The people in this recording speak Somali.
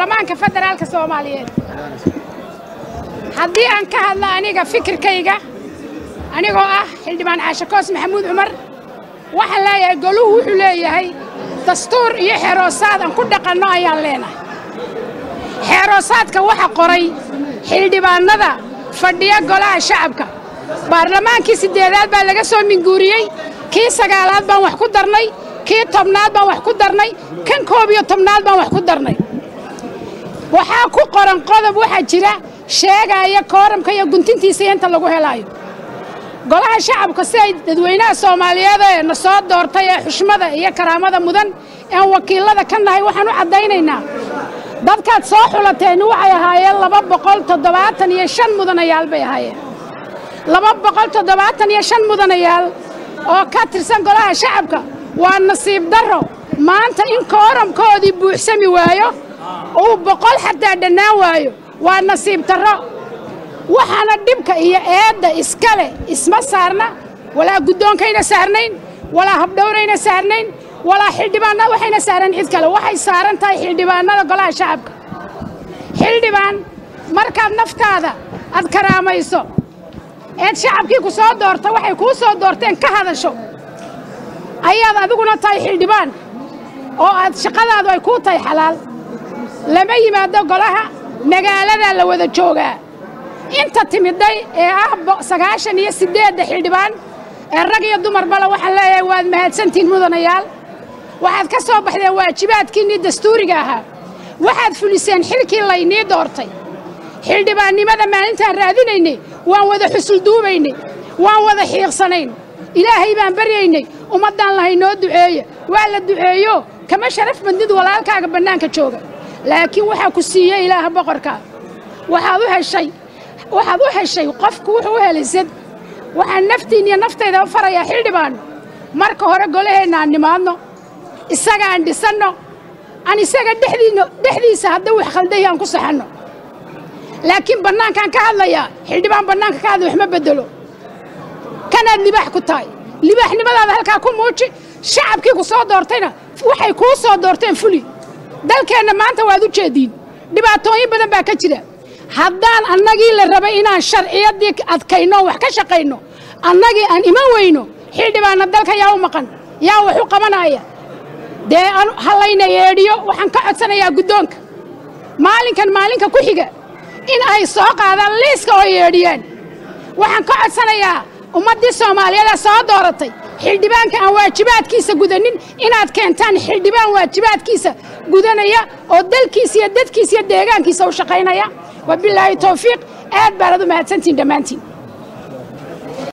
baarlamaanka federaalka soomaaliyeed haddii aan ka hadla aniga fikirkayga anigoo ah xildhibaan caashe koos maxamuud cumar waxaan leeyahay goluhu wuxuu leeyahay dastuur iyo xeeroosaad aan ku dhaqanno ayaan leenahay xeeroosaadka waxa qoray xildhibaannada fadhiya golaha shacabka baarlamaankii siddeedaad baa laga soo minguuriyey kii sagaalaad baan wax ku darnay kii tobnaad baan wax ku darnay kan koob iyo tobnaad baan wax ku darnay waxaa ku qoran qodob waxaa jira sheegaya kooramka iyo guntintiisa inta lagu helaayo golaha shacabka si ay dadweynaha soomaaliyeed ee na soo doortay ee xushmada iyo karaamada mudan ean wakiilada ka nahay waxaan u caddaynaynaa dadkaad soo xulateeni waxay ahaayeen laba boqol toddobaatan iyo shan mudanayaal bay ahaayeen laba boqol toddobaatan iyo shan mudanayaal oo ka tirsan golaha shacabka waa nasiib darro maanta in kooramkoodii buuxsami waayo uu boqol xataa dhannaan waayo waa nasiib darro waxaana dhibka iyo eedda iskale isma saarna walaa guddoonkayna saarnayn walaa habdhowrayna saarnayn walaa xildhibaanna waxayna saareen cid kale waxay saaran tahay xildhibaannada golaha shacabka xildhibaan markaad naftaada aad karaamayso eed shacabkii ku soo doorta waxay kuu soo doorteen ka hadasho ayaad adiguna tahay xildhibaan oo aad shaqadaadu ay kuu tahay xalaal lama yimaado golaha magaaladaa la wada joogaa inta timidday ee ah sagaashan iyo siddeedda xildhibaan ee rag iyo dumarbala waxaan leeyahay waad mahadsantihiin mudanayaal waxaad ka soo baxdeen waajibaadkiinnii dastuuriga ahaa waxaad fuliseen xilkii laynii doortay xildhibaannimada maalintaan raadinaynay waan wada xusulduubaynay waan wada xiiqsanayn ilaahay baan baryaynay ummaddaan lahay noo duceeya waa la duceeyo kama sharaf badnid walaalkaaga bannaanka jooga laakiin waxaa ku siiyey ilaaha boqorkaa waxaad u heshay waxaad u heshay qofku wuxuu u helay sad waxaan naftiin iyo naftayda farayaa xildhibaanno marka hore golaheenna aan nimaadno isaga aan dhisanno aan isaga dhexdiinno dhexdiisa hadda wax khaldayi aan ku saxanno laakiin bannaankaan ka hadlayaa xildhibaan bannaanka ka hadla wax ma beddelo kanaad libaax ku tahay libaaxnimadaada halkaa ku muuji shacabkii ku soo doortayna waxay kuu soo doorteen fuli dalkeenna maanta waad u jeediin dhibaatooyin badan baa ka jira haddaan annagii la rabay inaan sharciyaddii adkayno wax ka shaqayno annagii aan iman weyno xildhibaanna dalka yaa u maqan yaa wax u qabanaya dee ha layna yeedhiyo waxaan ka codsanayaa guddoonka maalinkan maalinka ku xiga in ay soo qaadaan liiska oo yeedhiyeen waxaan ka codsanayaa ummaddii soomaaliyeed ee soo dooratay xildhibaanka aan waajibaadkiisa gudanin inaad keentaan xildhibaan waajibaadkiisa gudanaya oo dalkiisa iyo dadkiisa iyo deegaankiisa u shaqaynaya wabilaahi towfiiq aad baanad u mahadsantihin dhammaantiin